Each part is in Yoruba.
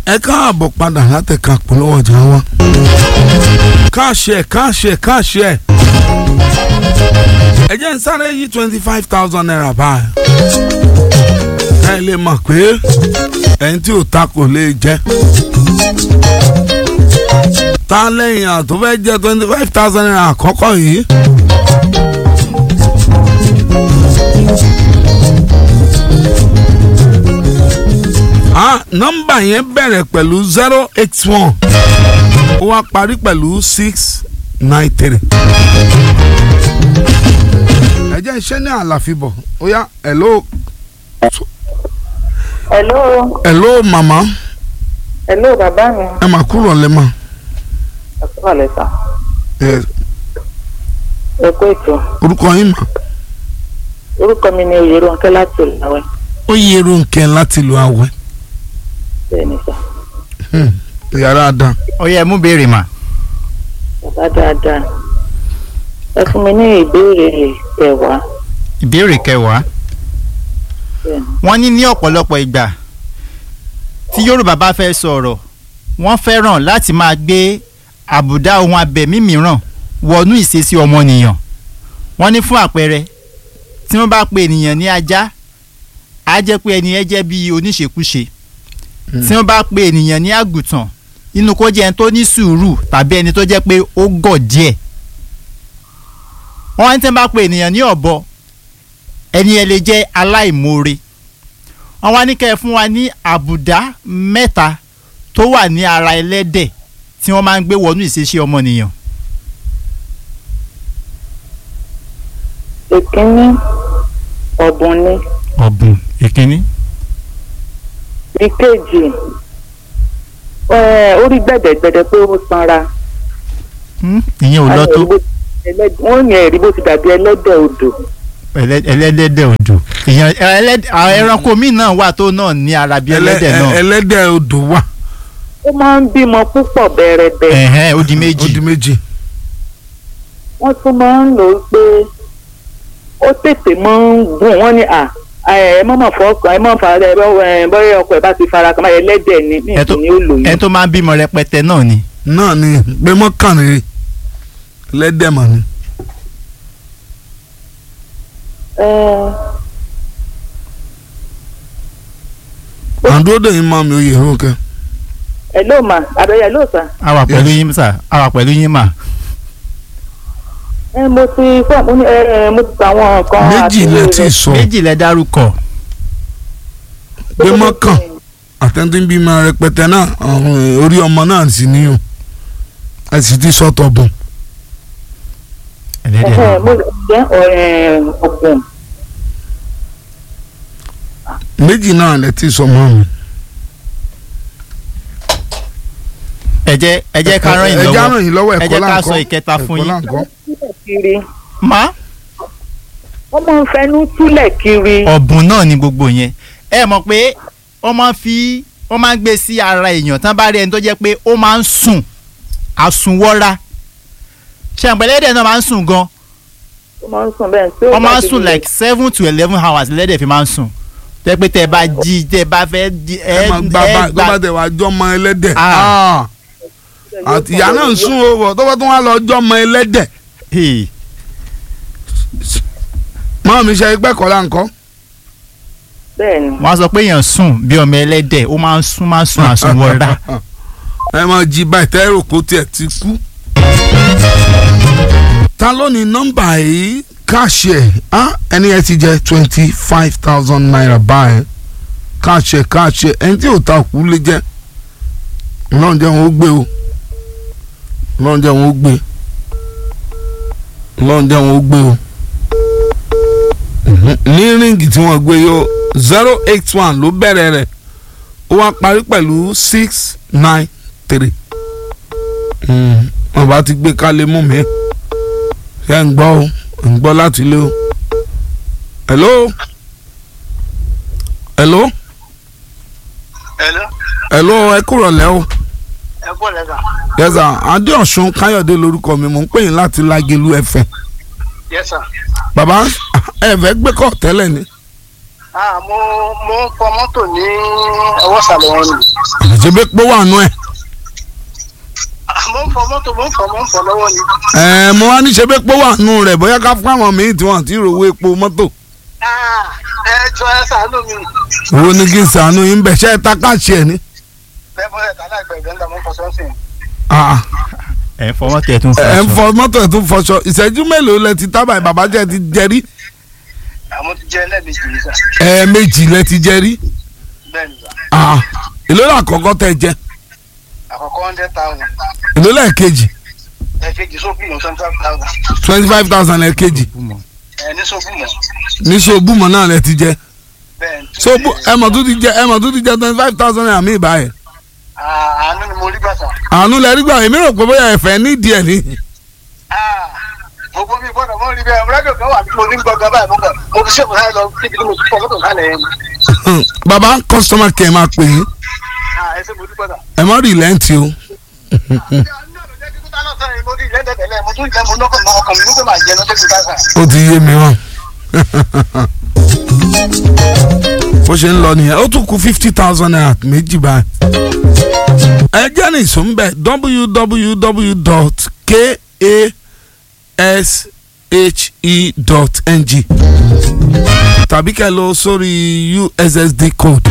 ẹ káàbọ̀ padà látẹ̀ka polówó ọjà wa káàṣẹ káàṣẹ káàṣẹ ẹ jẹ́ ń sáré yí twenty five thousand naira báyìí ẹ lè mọ̀ pé ẹni tí ò ta kò lè jẹ́ ta lẹ́yìn àtọ́ fẹ́ jẹ́ twenty five thousand naira àkọ́kọ́ yìí. ah nọ́mbà yẹn bẹ̀rẹ̀ pẹ̀lú zero eight one ó wá parí pẹ̀lú six nine three. ẹ jẹ́ iṣẹ́ ní àlàfíbọ̀ ó yá hello hello hello màmá hello bàbá mi ẹ mà kúrò lẹ́mọ̀ ẹ kú àlẹ́ sà ẹ ẹ kú ètò orúkọ yín mà orúkọ mi ni oyèròǹkẹ́ láti ìlàwẹ̀ ó yẹ Rónkẹ́ láti lu àwẹ̀ bẹ́ẹ̀ ni sà yàrá dán ó yẹ mú béèrè mà. bàbá dáadáa ẹ fún mi ní ìbéèrè kẹwàá ìbéèrè kẹwàá bẹ́ẹ̀ ni wọ́n ní ní ọ̀pọ̀lọpọ̀ ìgbà tí Yorùbá bá fẹ́ sọ̀rọ̀ wọ́n fẹ́ràn láti máa gbé àbùdá ohun abẹ̀mí mìíràn wọnú ìṣesí ọmọnìyàn wọ́n ní fún àpẹẹrẹ tí wọ́n bá pe ènìyàn ní ajá á jẹ́ pé ẹni yẹn jẹ́ bí oníṣekúṣe tí wọ́n bá pe ènìyàn ní àgùntàn inú kó jẹ́ ẹni tó ní sùúrù tàbí ẹni tó jẹ́ pé ó gọ̀ díẹ̀ wọ́n ní tí wọ́n bá pe ènìyàn ní ọ̀bọ ẹni yẹn lè jẹ́ aláìmoore wọ́n wá ní kẹ́ ẹ fún wa ní àbùdá mẹ́ta tó wà ní ara ẹlẹ́dẹ̀ tí wọ́n máa ń gbé wọnú ìṣesí ọmọnìyàn. ìkíní ọ̀bùn ni ọ̀bùn ìkíní. ìkejì ẹ, orí gbẹ̀dẹ̀gbẹ̀dẹ̀ pé ó sanra ìyẹn ò lọ tó wọ́n yẹn rí bó ti dàbí ẹlẹ́dẹ̀ odò ẹlẹ́- ẹlẹ́dẹ̀ òjò ìyẹn ẹlẹ́dẹ̀ àwọn ẹranko míì náà wà tó náà ní ara bí ẹlẹ́dẹ̀ náà ẹlẹ́dẹ̀ odò wà ó máa ń bímọ púpọ̀ bẹ̀rẹ̀bẹ̀ ẹ̀hẹ́n ó di ó méjì di méjì wọ́n tún máa ń lò ó pé ó tètè máa ń gùn wọ́n ní à ẹ má mà fọ́ ọkọ̀ ẹ má fà ẹ bọ́yá ọkọ̀ ẹ bá ti fara kan báyìí ẹlẹ́dẹ̀ ni ní ẹ tó ìsìn ni ó lò ẹ yẹn. tó máa ń bímọ rẹpẹtẹ náà ni. náà ni pé mọ́kànlélẹ́ ẹlẹ́dẹ̀ mà ni. ẹ àdúródè yín máa mi oyè Rónkẹ́ ẹ ló mà àbẹ̀yẹ ló sà a wà pẹ̀lú yín sà a wà pẹ̀lú yín mà. ẹ mo ti fọ́ mo ní ẹ ẹ mo ti ta àwọn nǹkan méjì àti- lẹ ti sọ méjì lẹ dárúkọ pé mọ́kàn àtẹ̀ntì ń bímọ rẹpẹtẹ náà ọ̀hún, orí ọmọ náà sì ní o ẹ sì ti sọ́tọ̀ bùn ẹlẹ́dẹ̀ Ẹ̀hẹ́, náà. mo jẹ́ ọ̀rẹ́ ọ̀gbọ̀n méjì náà lẹ ti sọ mọ́ mi. ẹ jẹ́ ẹ jẹ́ ká ràn yín ẹ já lọ́wọ́ ràn yín lọ́wọ́ ẹ ẹ̀kọ́ jẹ́ ká láǹkọ́ sọ ìkẹta fún ẹ̀kọ́ yín. láǹkọ́. kiri má wọ́n máa ń fẹnu túlẹ̀ kiri ọ̀bùn náà ni gbogbo yẹn ẹ mọ̀ pé wọ́n máa ń fi wọ́n máa ń gbé sí ara èèyàn tán bá rí ẹni tó jẹ́ pé ó máa ń sùn àsùnwọ́ra ṣàǹpẹ̀lẹ́dẹ̀ náà máa ń sùn gan ó máa ń sùn bẹ́ẹ̀ tí ó wọ́n bá máa ń ti sùn lè- like seven to eleven hours lẹ́dẹ̀ fi máa ń sùn tẹ́ pé tẹ́ bá jí tẹ́ bá fẹ́ di ẹ máa gba bá tó bá tẹ̀ wá jọ́mọ ẹlẹ́dẹ̀ Ah. Ah. àti ìyá náà ń sún o bọ̀ tó bá tún wá lọ jọ́mọ ẹlẹ́dẹ̀ Hey, máa mi ṣe ẹgbẹ́ kọ́ láǹkọ́. bẹ́ẹ̀ ni wọ́n á sọ pé èèyàn sùn bí ọmọ ẹlẹ́dẹ̀ ó máa ń sùn máa ń sùn àsùnwọ̀ra ẹ máa jí báyìí tẹ́rù kó tiẹ̀ ti kú. ta ló ní nọ́mbà yìí káàṣì ẹ̀ á ẹni ẹ ti jẹ twenty five thousand naira báyìí káàṣì ẹ̀ káàṣì ẹ̀ ẹni tí ò ta òkú lè jẹ́ ọlọ́run jẹ́ wọn ó gbé o ọlọ́run jẹ́ wọn ó gbé ọlọ́run jẹ́ wọn ó gbé o Mhm. ní ríǹgì tí wọ́n gbé yóò zero eight one ló bẹ̀rẹ̀ rẹ̀ ó wá parí pẹ̀lú six nine three wọn bá ti gbé kálé mú mi ṣe ń gbọ́ o ń gbọ́ láti ilé o hello hello Hello, hello ẹ kúrọ̀ lẹ́ o ẹ kú lẹ́sà. yẹ́sà adéọ̀sùn káyọ̀dé lórúkọ mi mò ń pè yín láti lágẹ̀lú ẹ̀fẹ̀ Yes sir. bàbá ẹ fẹ́ gbé kọ́ tẹ́lẹ̀ ni Ah, mo mo ń fọ mọ́tò ní ọwọ́ ìsàlẹ̀ wọn ni. ṣe bí pé wà nù ẹ̀. Ah, mo ń fọ mọ́tò mo ń fọ mo ń fọ lọ́wọ́ ni. ẹ mo wá ní ṣe bí pé wà nù rẹ̀ bóyá ká fún àwọn míì tí wọ́n ti rówó epo mọ́tò. Ah, ẹ jọ ẹ ṣàánú mi. owó ní kí n sànú yín bẹ̀ ṣe é ta káàṣì ẹ̀ ní. bẹ́ẹ̀ bọ́ ẹ̀ tálá ìgbà ìgbà mo ń fọ sọ́ọ̀sìn. Ah, ẹ̀ ń fọwọ́ tẹ̀ tún fọ ẹ ń aṣọ. fọ mọ́tò ẹ̀ tún fọṣọ ìṣẹ́jú mélòó lẹ ti tábà bàbá jẹ́ ti jẹrí àmọ́ ti jẹ́ ẹlẹ́ẹ̀mejì ní sà. ẹ̀ẹ̀mejì lẹ ti jẹrí bẹ́ẹ̀ ni sà. Ah, èló là kọ́kọ́ tẹ jẹ àkọ́kọ́ hundred thousand. èló lẹ́ẹ̀kejì ẹ̀ẹ́kejì sófin mọ̀ twenty five thousand. twenty five thousand lẹ́ẹ̀kejì ẹ̀ ní sófin mọ̀. ní sobúmọ̀ náà lẹ ti jẹ bẹ́ẹ̀ ni. sobu ẹmọ tó ti jẹ ẹmọ tó ti jẹ twenty five thousand naira mi ìbáyẹ Ah, àánú ni mo rí gbà sà. àánú lẹ rí gbà èmi rò pé bóyá ẹ̀fẹ̀ nídìí ẹ̀ ní. Ah, gbogbo mi gbọ́dọ̀ mọ́ rí bẹ́ẹ̀ rẹ́díò kan wà tí mo ní gbọ́ngàn báyìí mo kàn mo fi ṣèkùn láì lọ síbi tí mo ti fọ mọ́tò sálẹ̀ yẹn. bàbá customer care máa pè yín Ah, ẹ ṣe mo dúpẹ́ sà. ẹ má rí lẹ́ǹtì o ó ti yé mi hàn bó ṣe ń lọ nìyẹn ó tún kù fifty thousand naira méjì báyìí ẹ jẹ́ ní ìsúnbẹ̀ www.kashe.ng tàbí kẹ́ lọ sórí ussd code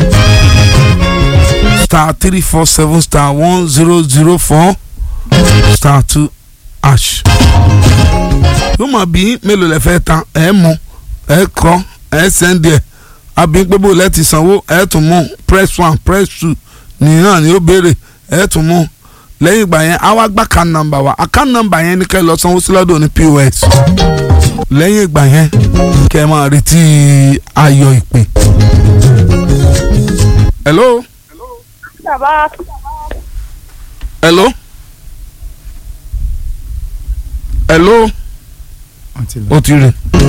star three four seven star one zero zero four star two hash yóò máa bí mélòó lẹ fẹ́ ta ẹ mú ẹ kọ ẹ sẹ́ndì ẹ̀ àbí pé bó lẹ́ ti sanwó ẹ tún mú press one press two nìyẹn ni ó béèrè ẹ tún mú lẹ́yìn ìgbà yẹn àwa gbà kan nọ́mbà wa àkàn nọ́mbà yẹn ni kẹ́ ẹ lọ sanwó sí lọ́dọ̀ ní pos lẹ́yìn ìgbà yẹn kẹ́ ẹ máa retí ayọ̀ ìpè. hello bàbá hello hello Wọ́n ti lọ. ó ti rè.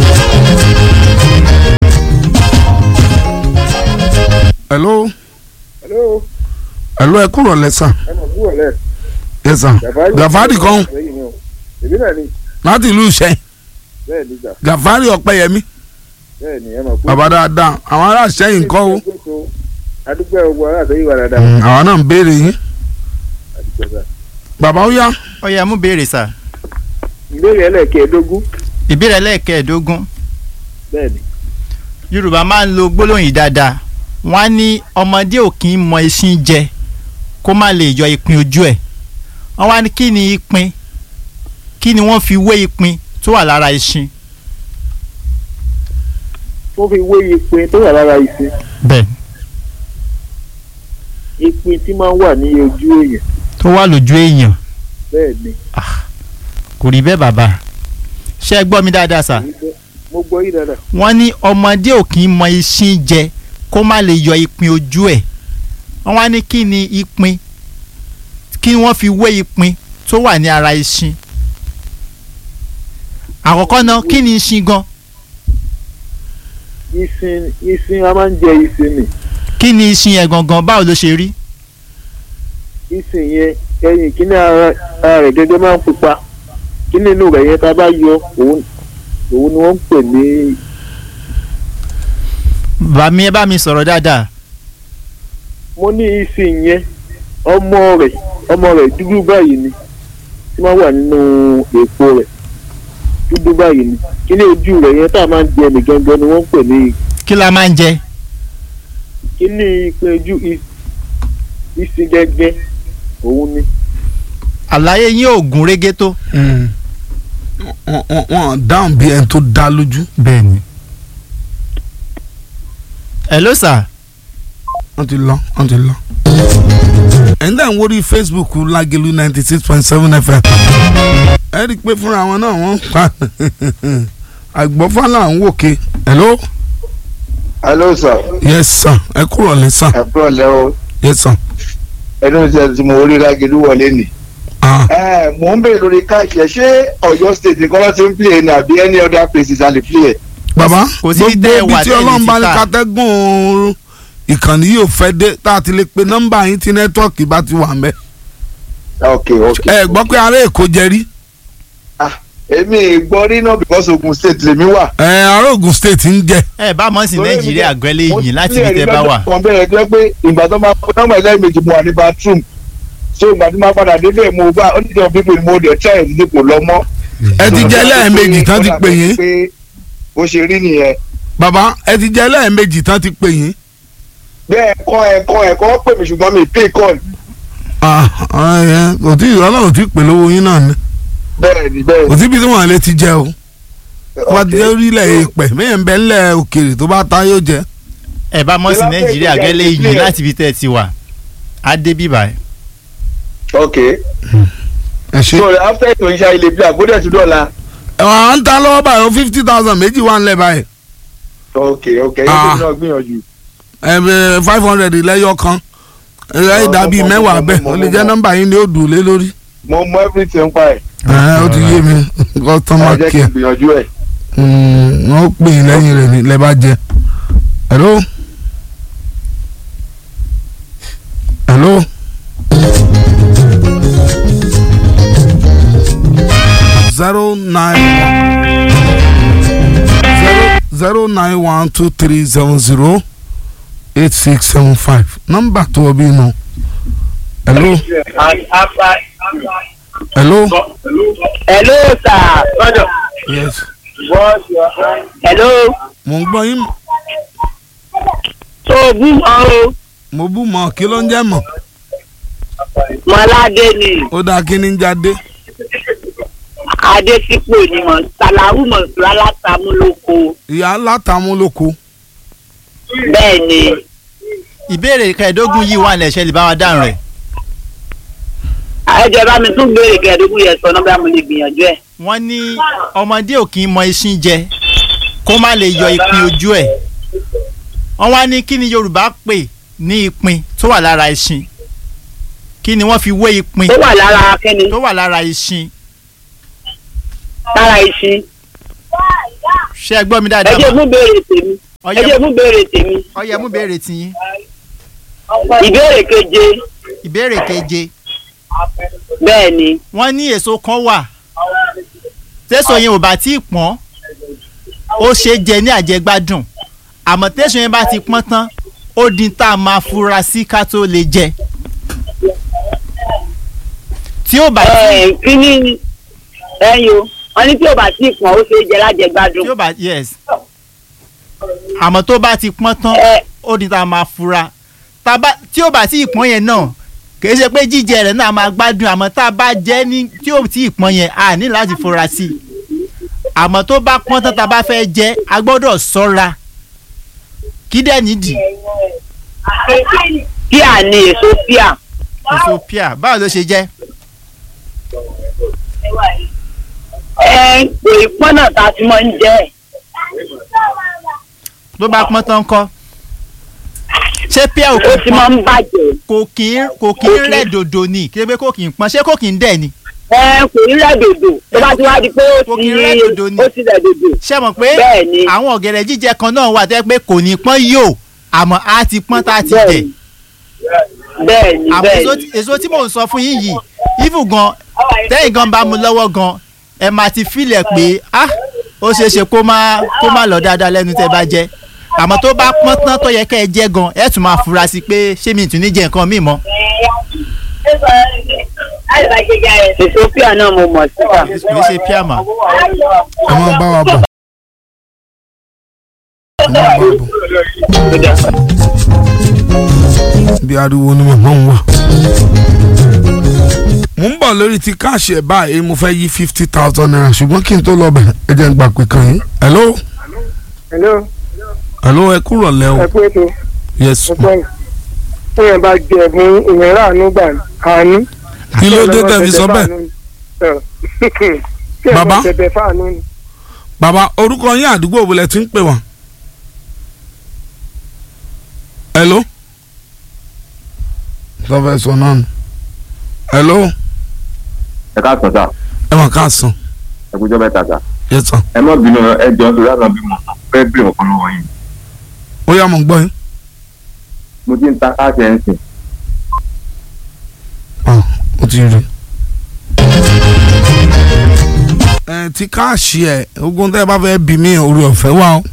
hello Hello, hello ẹ kúrò lẹ́sà ẹ mọ̀ fún ọ̀lẹ́. yẹ́sà gàfárì kan Èmi náà ni láti ìlú ìṣẹ́ bẹ́ẹ̀ ni gbà gàfárì ọ̀pẹ́yẹmí bẹ́ẹ̀ ni ẹ mọ̀ fún. bàbá dáadáa àwọn ará ìṣẹ́yìn kọ́ o Adúgbò ọgbọ aláàtọ̀ wà dáadáa. Mm, àwọn náà ń béèrè yín Adúgbò sá. bàbá ó yá ó yẹ mú béèrè sà. Ìbéèrè ẹlẹ́ẹ̀kẹ́ẹ̀dógún ìbéèrè ẹlẹ́ẹ̀kẹ́ẹ̀dógún bẹ́ẹ̀ ni. yorùbá máa ń lo gbólóhùn yìí dáadáa wọ́n á ní ọmọdé ò kì í mọ eṣin jẹ kó má lè yọ ìpín ojú ẹ̀ wọ́n wá ní kí ni ìpín kí ni wọ́n fi wé ìpín tó wà lára eṣin. Wọ́n fi wé ìpín tó wà lára ìsìn. bẹ́ẹ̀ Ìpín tí máa ń wà ní ojú èèyàn tó wà lójú èèyàn bẹ́ẹ̀ ni. kò rí bẹ́ẹ̀ bàbá ṣé ẹ gbọ́ mi dáadáa sà Èyí bẹ́ẹ̀- Mo gbọ́ yìí dáadáa. wọ́n ní ọmọdé ò kì í mọ eṣin jẹ kó má lè yọ ìpín ojú ẹ̀ wọ́n wá ní kí ni ìpín kí wọ́n fi wé ìpín tó wà ní ara eṣin àkọ́kọ́ náà kí ni eṣin gan Ìsìn ìsìn a máa ń jẹ ìsìn ni. kí ni eṣin yẹn gangan báwo ló ṣe rí Ìsìn yẹn ẹyin kíní ara ara rẹ̀ gẹ́gẹ́ máa ń pupa. Kíní inú rẹ̀ yẹn tá a bá yọ òun òun ni wọ́n ń pè ní bá mi ẹ bá mi sọ̀rọ̀ dáadáa mo ní ìsìn yẹn ọmọ rẹ̀ ọmọ rẹ̀ dúdú báyìí ni tí wọ́n wà nínú èpo rẹ̀ dúdú báyìí ni kíní ojú rẹ̀ yẹn tá a máa ń jẹ nìgangan ni wọ́n ń pè ní kí la máa ń jẹ kíní ìpín ojú ì- ìsìn gẹ́gẹ́ òun ni àlàyé yín ò gún régé tó. Mm. Wọ́n- wọ́n wọ́n dáhùn bí ẹni tó dá lójú bẹ́ẹ̀ni. hello sir wọ́n ti lọ wọ́n ti lọ. ẹ̀yin dà ń wórí facebook lágẹ̀lú ninety six point seven fm ẹ rí i pé fúnra wọn náà wọ́n ń pa àgbọ̀fà là ń wòkè hello hello sir yes sir ẹ kúrò ní sir ẹ kúrò lẹ́ o yes sir. ẹnu tí tí mo rí lágẹ̀lú wọlé nì. Ah. ẹ mò ń bèrè lórí káàkiri ẹ ṣé Ọ̀yọ́ state nìkan ló ti ń play ni àbí any other places a lè play ẹ. bàbá kò sí gbogbo tẹ́ ẹ ibi wà tí tẹ́ ẹ lè ọlọ́run bá ní ti ta. kátẹ́gùn ìkànnì yìí ò fẹ́ dé tá a ti lè pe nọ́mbà yín tí nẹ́tíwọ́ọ̀kì bá ti wà ń bẹ́. ok ok. ẹ gbọ́ pé ará èkó jẹ rí. èmi gbọ́ rí náà because Ogun State lèmi wà. ẹ ará Ògùn state ń jẹ ẹ bá mọ̀ sí Torí èmi nàìjíríà jẹ́- gbẹ́lẹ́ mo yìí láti ní ibi ẹ̀rí tẹ́ bá lọ́jọ́ wà. kan bẹ́ẹ̀ jẹ́ pé ìgbà tó máa fún nọ́mbà ẹlẹ́ẹ̀mejì mo wà ní bathroom so ìgbà tí máa padà débẹ̀ mo bá oníṣẹ́ pípé mo dẹ̀ tẹ́ ẹ̀ dípò lọ́mọ́. ẹ ti jẹ lẹ́ẹ̀mejì tán ti pè yín pé bó ṣe rí nìyẹn. bàbá ẹ ti jẹ lẹ́ẹ̀mejì tán ti pè yín. bẹ́ẹ̀ kọ́ ẹ̀kọ́ ẹ̀kọ́ pè mí ṣùgbọ́n mi pay call. Ah, ah, ẹ, kò tí ọlọ́run tí pè lówó yín náà ni bẹ́ẹ̀ ni bẹ́ẹ̀ kò ni. tí bí tí wọ́n lè ti jẹ o wọ́n ti Okay. jẹ́ orílẹ̀ èèpẹ̀ mẹ́yìn ń bẹ ńlẹ̀ òkèèrè tó bá ta yóò jẹ. ẹ bá mọ̀ sí Ṣé lápẹ́ nàìjíríà ìgbéga gbẹ́lẹ́ yìí ìdílé ẹ̀? láti ibi tẹ́ ti wà. á dé bíbá ẹ̀. ok ẹ ṣe. so after ètò iṣẹ́ ilé bí àgbódẹ̀ tún dọ̀la. ẹ̀wọ̀n à ń ta lọ́wọ́ báyìí fifty thousand méjì wà ńlẹ̀ báyìí ok ok Ah. yóò náà gbìyànjú. ẹ̀ five hundred lẹ́yọ kan ẹ̀ ìdàbí mo- mo- mẹ́wàá mo- bẹ́ẹ̀ mo- ó mo- lè jẹ́ mo- nọ́mbà yín ni ó dùn lé lórí. mo mọ everything pa ẹ̀. ẹ̀ ó ti yé mi customer ẹ jẹ́ kí care n gbìyànjú ẹ̀. Mm, wọ́n pè yín lẹ́yìn rẹ̀ ní lẹ́ bá jẹ. hello. hello. zero nine zero zero nine one two three seven zero eight six seven five nọ́mbà tó o bí nù. hello. hello. hello sir lọ́dọ̀ yes. hello mo ń gbọ́ yín tó o bú mọ́ o mo bú mọ́ kí ló ń jẹ́ mọ́. mọ́ládé ni ó dáa kí ni ń jáde. adésípò ni mọ̀ sàláwù mọ̀sùlá látàmúlòkọ ìyá látàmúlòkó. bẹ́ẹ̀ ni ìbéèrè kẹẹ̀ẹ́dógún yìí wà lẹ́sẹ̀ lè bá wa dáhùn rẹ̀. àyẹ̀jẹ̀ bá mi tún béèrè kẹẹ̀ẹ́dógún yẹn sọ náà bí mo lè gbìyànjú ẹ̀. wọ́n ní ọmọdé ò kì í mọ iṣin jẹ kó má lè yọ ìpín ojú ẹ̀. wọ́n wá ní kí ni yorùbá pè ní ìpín tó wà lára iṣin kí ni wọ́n fi wé ìpín tó wà lára kẹ́ni tó wà lára iṣin lára iṣin ṣé ẹ gbọ́ mi ẹ dáadáa jẹ́ mà? mú béèrè tèmi ẹ ọyẹ jẹ́ mú béèrè tèmi ọyẹ mú béèrè tiyín ìbéèrè keje ìbéèrè keje bẹ́ẹ̀ ni wọ́n ní èso kan wà tẹ́sán yẹn ò bá tí ì pọ́n ó ṣe é jẹ ní àjẹgbádùn àmọ́ tẹ́sán yẹn bá ti pọ́n tán ó di tá a máa fura sí ká tó lè jẹ tí ó bá tí ẹ kí ni ẹyin o wọn ní tí ò bá tí ì pọn ó ṣe é jẹ lájẹgbádùn tí ó bá yes àmọ́ tó bá ti pọ́n tán ẹ ó di tá a máa fura tá a bá tí ó bá tí ì pọ́n yẹn náà kìí ṣe pé jíjẹ rẹ̀ náà máa gbádùn àmọ́ tá a bá jẹ́ ní tí ó tí ì pọ́n yẹn a ní láti fura sí i àmọ́ tó bá pọ́n tán tá a bá fẹ́ jẹ a gbọ́dọ̀ ṣọ́ra kí dẹ̀ nídìí píà ni èso píà èso píà báwo ló ṣe jẹ́ ẹ kò ì pọ́n náà tá a ti máa ń jẹ ẹ̀. tó bá pọ́n tán kọ́ ṣé píà ò ó kò ti máa pọ́n ń bàjẹ́ kò kì í kò kì í rẹ̀ dòdò ni kí ebe kò kì í pọ́n ṣé kò kì í dẹ̀ ni ẹ kò ní rẹ̀ dòdò tó bá ti wá di pé ó Kò ti kí ń rẹ̀ dòdò ni. ó ti rẹ̀ dòdò ṣé mọ̀ pé bẹ́ẹ̀ ni àwọn ọ̀gẹ̀dẹ̀ jíjẹ kan náà wà tẹ́ pé kò ní pọ́n yóò àmọ́ á ti pọ́n tá a ti bẹ́ẹ̀ jẹ ni bẹ́ẹ̀ ni àmọ́ bẹ́ẹ̀ èso ni tí- èso tí mò ń sọ fún yín yìí even gan tẹ́yìn gan bá mu lọ́wọ́ gan ẹ máa ti filẹ̀ pé ah ó ṣeé ṣe kó má kó má lọ dáadáa lẹ́nu tẹ́ bá jẹ àmọ́ tó bá pọ́n tán tó yẹ kẹ́ ẹ jẹ gan ẹ tún máa fura sí pé ṣé mi tún ní jẹ nǹkan míì mọ́ èso píà náà mo mọ̀ síta. kì í ṣe píàmà ẹ máa bá wa bọ̀. ẹ máa bá wa bọ̀. bí ariwo ni màmá ń wà. mo ń bọ̀ lórí ti káàṣì ẹ̀ báyìí mo fẹ́ yí fifty thousand naira ṣùgbọ́n kí n tó lọ bẹ̀ ẹ jẹ́ n gbà pé kan yín. hello hello hello ẹ kúrò lẹ́ o ẹ kú ètò yes ọ̀pọ̀ ẹ̀ èèyàn bá jẹ ẹ̀bùn ìyẹn ráàánú gbà àánú. kí ló dé tẹ̀ fi sọ bẹ́ẹ̀ Bàbá? bàbá bẹ̀bẹ̀ fáànù ni. bàbá orúkọ yín àdúgbò wo lẹ ti ń pè wá. hello sọfẹ sọ náà nù hello ẹ káàtó sá ẹ mà káàsán ẹ kújọ mẹ́ta sá yẹ sàn ẹ má bínú ẹ jọ nítorí àgbà bí mo fẹ́ bèrè ọkàn lọ́wọ́ yìí ó yá mo gbọ́ yín. mo ti ń ta káàsì ẹ̀ ń sìn Ah, ó ti rí. ẹ ẹ ti káàṣì ẹ ogun tẹ́ ẹ bá fẹ́ bí mi orí ọ̀fẹ́ wà o.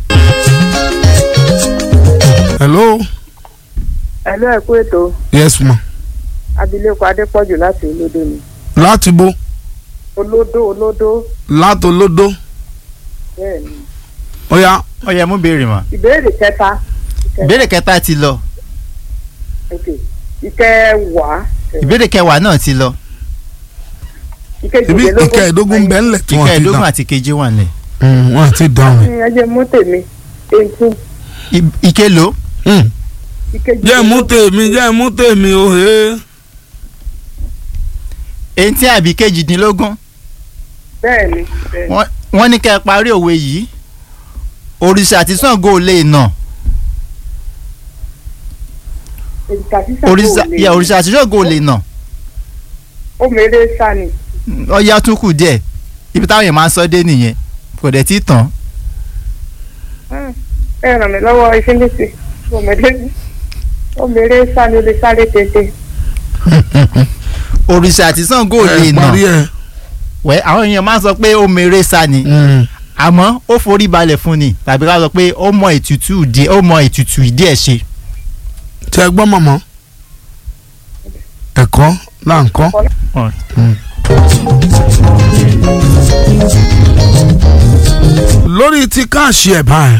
hello ẹ̀lú ẹ̀kú ètò yes ma abilékọ adépọ̀jù láti olódò ni láti bo olódò olódò láti olódó bẹ́ẹ̀ ni ó yá ó yẹ mú béèrè mọ́ ìbéèrè kẹta ìbéèrè kẹta ti lọ ok ìkẹwàá ìbéèrè kẹwàá náà ti lọ ibi ìkejìlélógún ìkẹẹ̀dógún bẹ́ẹ̀ ńlẹ̀ tí wọ́n ti ìkẹẹ̀ẹ́dógún dán àti keje wà nílẹ̀ Mm, wọ́n ti dán ẹ jẹ́ mú tèmi eighteen I- ìkélòó ìkejìlélógún jẹ́ mú tèmi jẹ́ mú tèmi o he eighty àbí kejìdínlógún bẹ́ẹ̀ ni bẹ́ẹ̀ ni. wọ́n wọ́n ní kẹ́ ẹ parí òwe yìí òrìṣà àti Ṣàngó ò lè nà òrìṣà sísà òrìṣà kò lè yà òrìṣà àti Ṣàngó ò lè nà ó mèrè sani ọyá tún kù díẹ̀ ibi táwọn èèyàn máa ń sọ dé nìyẹn kò dẹ̀ tí ì tán ẹ ràn mí lọ́wọ́ ìfínlẹ́sì ó mèrè ó mèrè sani ó lè sáré tètè òrìṣà àti Ṣàngó ò lè ẹ nà parí ẹ. wẹ́ àwọn èèyàn máa ń sọ pé ó mèrè sa ni Mm. àmọ́ ó forí balẹ̀ fún ni tàbí ká sọ pé ó mọ ètùtù ìdí ó mọ ètùtù ìdí ẹ̀ ṣe tẹ gbọ́ mọ̀mọ́ ẹ̀kọ́ là ń kọ́. Ọ̀. Mm. lórí ti káàṣì ẹ̀ báyìí.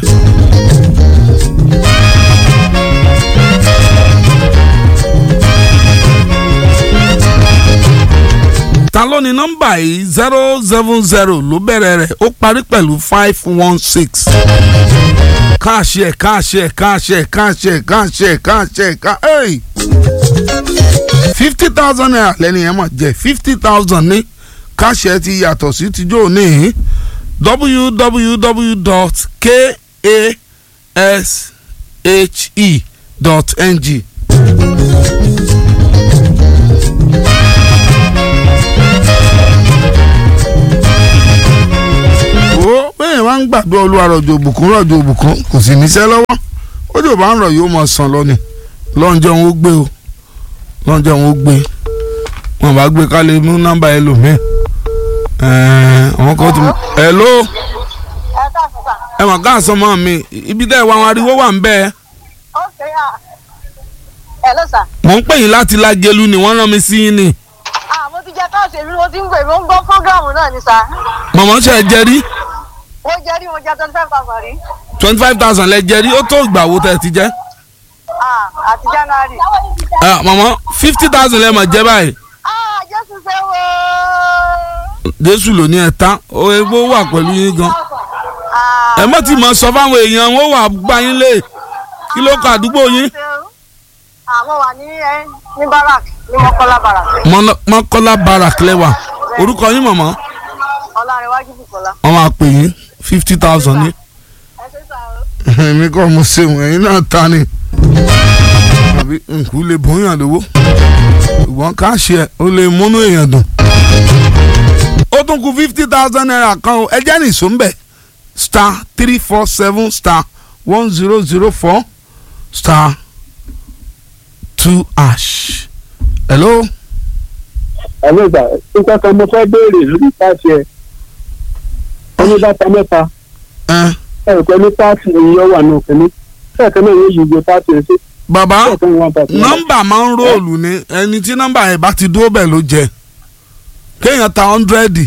ta ló ní nọ́mbà yìí zero seven zero ló bẹ̀rẹ̀ rẹ̀ ó parí pẹ̀lú five one six káàṣì ẹ̀ káàṣì ẹ̀ káàṣì ẹ̀ káàṣì ẹ̀ káàṣì ẹ̀ káàṣì ẹ̀ ká ẹ̀ fifty thousand naira lẹ́ni ẹ̀ mọ̀ jẹ́ fifty thousand ní káàṣì ẹ̀ ti yàtọ̀ sí tijọ́ ní www.kashe.ng wo bẹ́ẹ̀ wá ń gbàdúrà olúwa rọ̀jò òbùkún rọ̀jò òbùkún kò sì níṣẹ́ lọ́wọ́ ojú bá ń rọ̀ yóò mọ̀ sàn lọ ni lọ́njọ́ òun ó gbé o lọ́njọ́ òun ó gbé wọn bá gbé ká lè mú nọ́mbà ẹlòmíì ẹ̀ẹ́n àwọn kan ti mú hello ẹ káàsán sà. ẹ mọ̀ ká àsán mọ́ mi ibi tẹ́ ẹ wá àwọn ariwo wà ń bẹ́ẹ̀ ó ṣe à. ẹ ló sà. mò ń pè yín láti lágẹ̀lú ni wọ́n rán mi sí yín ni ah mo ti jẹ káàsì èmi mo ti ń gbè mo ń gbọ́ fọ́gàmù náà ni sà. mọ̀mọ́ ṣe ẹ jẹ rí mo jẹ rí mo jẹ twenty five thousand rí. twenty five thousand lẹ jẹ rí ó tó ìgbà wo tẹ́ ẹ ti jẹ́ ah àti january. ẹ mọ̀mọ́ fifty thousand lẹ mọ̀ jẹ́ báyìí ah jésù ṣe wo. jésù ló ní ẹ tán ó egbó wà pẹ̀lú yín gan ah ẹ mọ̀ tí mo sọ fáwọn èèyàn wọn wà gbá yín lé kí ló kọ àdúgbò yín ah mo wà ní ẹ ní barak ní mọ́kọ́lá barak. Mọ́nà- mọ́kọ́lá barak lẹ́wà orúkọ yín mọ̀mọ́ ọlárẹ̀wájú bùkọ́lá. wọ́n máa pè yín fifty thousand ní. ẹ ṣe sà o. èmi kọ́ mo ṣeun ẹ̀yin náà ta ni àbí nkú lè bóyá lówó ṣùgbọ́n káàṣì ẹ̀ ó lè múnú èèyàn dùn. ó tún kù fifty thousand naira kan o ẹ jẹ́ nìṣó ń bẹ̀ star three four seven star one zero zero four star two ash. hello. ẹ̀rọ ìgbà nǹkan kan mo fẹ́ béèrè lórí páàsì ẹ̀ ẹni bàtà mẹ́ta ẹ ẹ̀rọ pẹ̀lú páàsì ìyẹn wà ní òkè ní ẹ̀ẹ̀kan náà yóò yí iye páàsì ẹ̀ sí bàbá ẹ̀ẹ̀kan wọn bàtà nọ́mbà máa ń róòlù ni ẹni tí nọ́mbà yẹn bá ti dúró bẹ́ẹ̀ ló jẹ kéèyàn ta hundred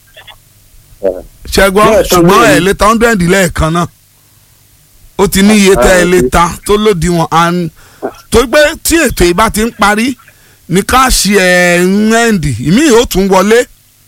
ṣẹgbọn Bẹ́ẹ̀ tán ṣùgbọ́n lónìí. ẹ lè ta hundred lẹ́ẹ̀kan náà ó ti ní iye tẹ́ ẹ lè ta tó lòdìwọ̀n and torí pé tí ètò yìí bá ti ń parí ní káàṣì ẹ̀ ń ẹ̀ǹdì ìmí yóò tún wọlé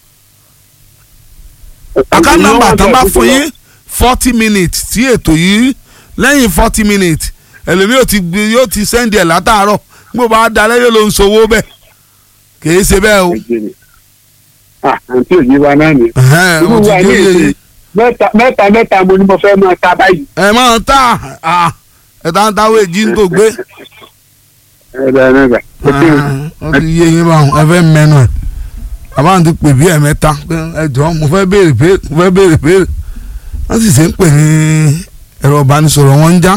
àká nọ́mbà tán bá fún yín forty minutes tí ètò yìí lẹ́yìn forty minutes ẹlòmíì yóò ti gbé yóò ti sẹ́ndì ẹ̀ látàárọ̀ gbogbo bá dalẹ́ yóò ló ń sowó bẹ́ẹ̀ kìí ṣe bẹ́ẹ̀ o ah àǹtí òyìn wa náà ni ẹ̀hẹ́n, irú ó ti wa ní dé èsì yé mẹ́ta mẹ́ta mẹ́ta mo ní mo fẹ́ máa ta báyìí ẹ máa ń tà á ẹ tá ń táwé jí ń tó gbé ẹ̀rọ ẹ̀rọ ó ti yé yín báwọn ẹ fẹ́ mẹ́nu ẹ̀ àbáwọn ti pè bí ẹ̀mẹ́ta pé ẹ jọ mo fẹ́ béèrè béèrè mo fẹ́ béèrè béèrè wọ́n sì ṣe ń pè ní ẹ̀rọ ìbánisọ̀rọ̀ wọn ń já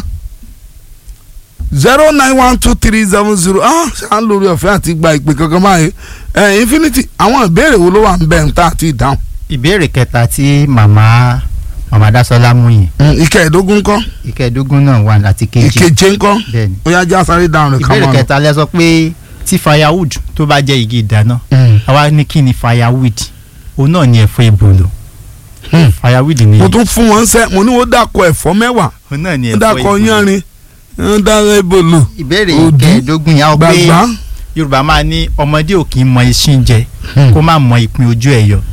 zero nine one two three seven zero ah ṣáà lórí ọ̀fẹ́ àti gba ìpè kankan báyìí ẹ̀ infinity àwọn ìbéèrè wo ló wà ń bẹ̀ ń tà àti ìdáhùn ìbéèrè kẹta tí màmá màmá Dásọ́lá mú yẹn Mm, ìkẹẹ̀dógún ńkọ́ ìkẹẹ̀dógún náà wà láti kejì ìkeje ńkọ́ bẹ́ẹ̀ni ó yá já sáré dáhùn rẹ̀ ká ìbéèrè máa lọ. kẹta lẹ sọ pé tí firewood tó bá jẹ́ igi ìdáná Mm. àwa ní kí ni firewood òun náà ni ẹ̀fọ́ ebolo Hmm. firewood ni mo tún fún wọn sẹ́ mo ní wọ́n dàkọ̀ ẹ̀fọ́ mẹ́wàá òun náà ni wọ́n ẹ̀fọ́ dàkọ̀ ebolo yánrin wọ́n dàkọ̀ ebolo ìbéèrè Òdú, ìkẹẹ̀dógún yà ó pé gbàgbá. yorùbá máa ní ọmọdé ò kì í mọ iṣin jẹ Hmm. kó má mọ ìpín ojú ẹ̀ yọ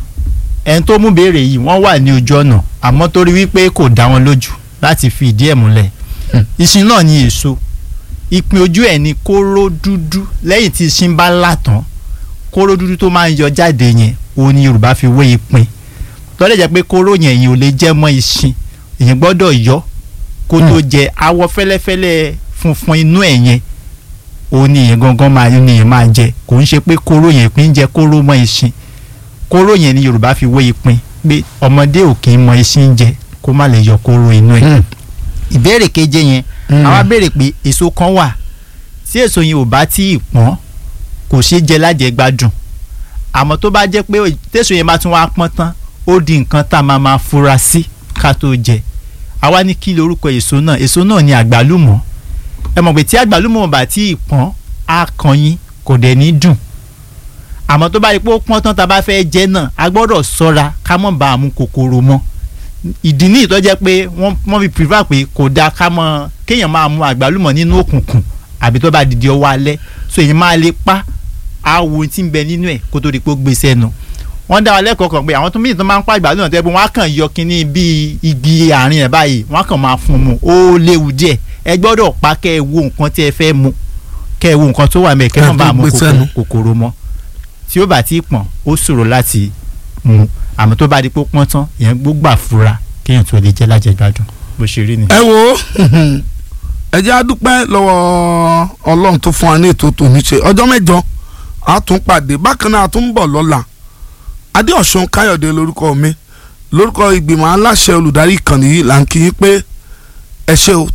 ẹni tó mú béèrè yìí wọ́n wà ní ojú ọ̀nà àmọ́ torí wípé kò dá wọn lójú láti fi ìdí ẹ̀ múlẹ̀ Hmm. iṣin náà ní èso ìpín ojú ẹ̀ ní kóró dúdú lẹ́yìn tí iṣin bá là tán kóró dúdú tó máa ń yọ jáde yẹn òun ni yorùbá fi wé ìpín tọ́lẹ̀ jẹ́ pé kóró yẹn yìí ò lè jẹ́ mọ́ iṣin èyàn gbọ́dọ̀ yọ kó tó jẹ awọ fẹ́lẹ́fẹ́lẹ́ funfun inú ẹ̀ yẹn òun ni èyàn gangan máa ní èyàn máa jẹ kò ń ṣe pé kóró yẹn ìpín jẹ kóró mọ́ iṣin kóró yẹn ni yorùbá fi wé ìpín pé ọmọdé ò kì í mọ iṣin jẹ kó má lè yọ kóró inú ẹ̀ Mm. ìbéèrè keje yẹn Mm. àwa béèrè pé èso kan wà tí èso yẹn ò bá tí ì pọ́n kò ṣeé jẹ lájẹgbádùn àmọ́ tó bá jẹ́ pé tèso yẹn bá tún wá pọ́n tán ó di nǹkan tá a máa máa fura sí ká tó jẹ àwa ní kí lorúkọ èso náà èso náà ni àgbálùmọ̀ ẹ mọ̀ pé tí àgbálùmọ̀ bá tí ì pọ́n á kan yín kò dẹ̀ ní dùn àmọ́ tó bá rí pé ó pọ́n tán tá a bá fẹ́ jẹ náà a gbọ́dọ̀ ṣọ́ra ká mọ̀ bá a mú kòkòrò mọ́ ìdí ní ìtọ́ jẹ́ pé wọ́n wọ́n fi prefer pé kò dáa ká mọ kéèyàn máa mu àgbálùmọ̀ nínú òkùnkùn àbí tó bá dìde ọwọ́ alẹ́ so èyí máa lè pa awo tí ń bẹ nínú ẹ̀ kó tó di pé ó gbé sẹ́nu wọ́n dá wa lẹ́kọ̀ọ́ kan pé àwọn tó mìíràn tó máa ń pa àgbálùmọ̀ tẹ́ pé wọ́n á kàn yọ kínní bíi igi àárín ẹ̀ báyìí wọ́n á kàn máa fún un mu ó léwu díẹ̀ ẹ gbọ́dọ̀ pa kẹ́ ẹ wo nǹkan tí ẹ fẹ́ mu kẹ́ ẹ wo nǹkan tó wà mẹ́ kẹ́ ẹ má Kẹ́ ẹ bàa tó mu gbé kòkòrò- sẹ́nu. kòkòrò mọ́ tí ó bá ti pọ̀n ó ṣòro láti mu àmọ́ tó bá di pé ó pọ́n tán èèyàn gbógbà fura kéèyàn tó lè jẹ́ lájẹgbádùn bó ṣe rí ni. ẹ wo ẹ jẹ́ a dúpẹ́ lọ́wọ́ ọlọ́run tó fún wa ní ètò tòní ṣe ọjọ́ mẹ́jọ a tún pàdé bákan náà a tún ń bọ̀ lọ́la adéọ̀sùn káyọ̀dé lórúkọ mi lórúkọ ìgbìmọ̀ aláṣẹ olùdarí ìkànnì yìí là ń kí yín pé ẹ ṣé o